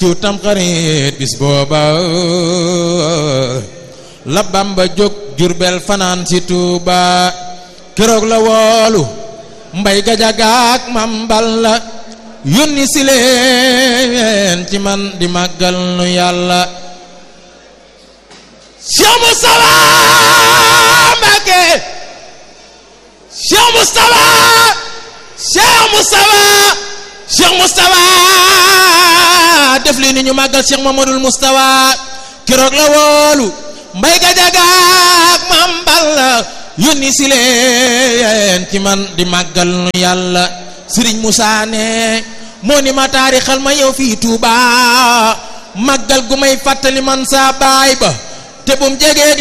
ciw tam xarit bis booba la Bamba jóg Jurbel fanaan si Tuuba keroog la woolu mbay gajagaak mambal la yónni si leen ci man di màggal nu yàlla Cheikh Moustapha Mbacké Cheikh Moustapha Cheikh Moustapha Cheikh Moustapha def li ni ñu màggal Cheikh Mamadou Moustapha keroog la woolu mbay gajagaak mambal la yónni si leen ci man di màggal nu yàlla Sëriñ Moussa ne moo ni ma taarixal ma yow fii Touba màggal gu may fàttali man saa baay ba te bum jegeeg